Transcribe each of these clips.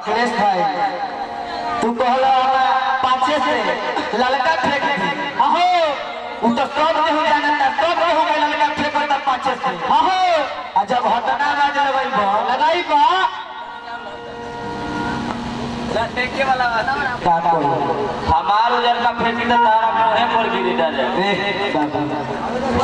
अखिलेश भाई तू कहला पाछे से ललका फेंक दी अहो उ तो सब केहू जानता सब केहू के ललका फेंकता पाछे से अहो आ जब हटना बाज लगइबो लगाइबो देखे वाला बात का कोई हमार उधर का फेंकी तो तारा मुहे पर गिरी डाले रे बाबा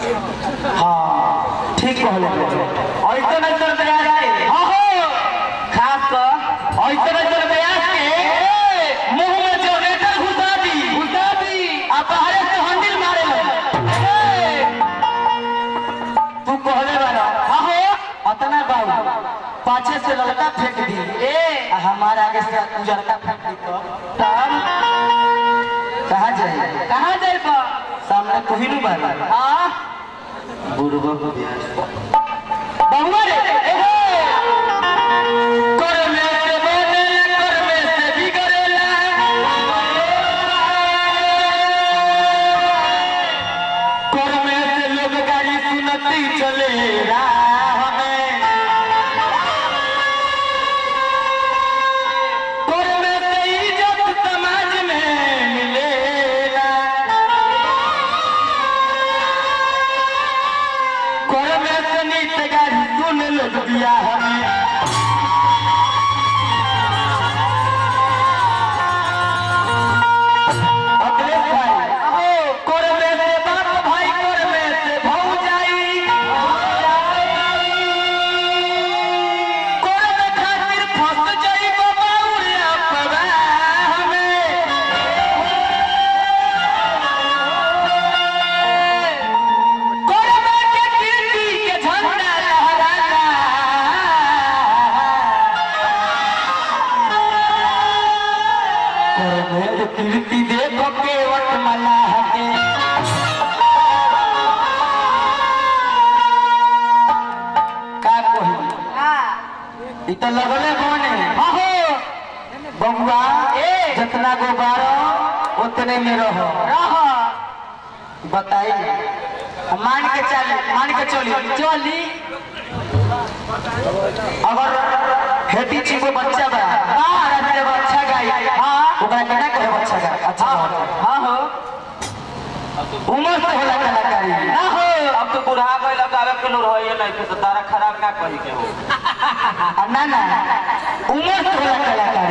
हाँ ठीक कहले ऐसे नजर बयास के हाँ हो खास कर ऐसे नजर बयास के मुंह में जनरेटर घुसा दी घुसा दी आ बाहर से हंडिल मारे लगे तू कहले बारा हाँ हो अतना बाबू पाछे से लड़का फेंक दी ए आ हमारे आगे से उजरका फेंक दी तो तब कहाँ जाए कहाँ जाए बा सामने तू ही नहीं बाला हाँ बुढ़बा को बहुआ रे ए हे कर में से बनेला कर में से बिगड़ेला कर में से लोग गाड़ी सुनती चले राह में कर में से इज्जत समाज में मिलेला कर में से नीत गाड़ी सुन लोग दिया हमें अखिलेश भाई कर में से बाप भाई कर में से भौजाई कर में खातिर फंस जाइबो बाउरिया पवाह में कोरबा के कीर्ति के झंडा लहराला कोरबा के कीर्ति देखो के वट मलाह के का कोही इ तो लगले बने हो बबुआ ए जितना गोबारो उतने में रहो रहो बताई मान के चल मान के चली चली अगर हेटी चीगो बच्चा बा हां जब अच्छा गाई हां ओकरा केना कहे बच्चा गा अच्छा हां हो उम्र से होला कलाकारी ना हो अब तो बुढ़ा गए लगावे के लोग रहिए नहीं तो तारा खराब ना कही के हो आ, ना ना उम्र से होला कलाकारी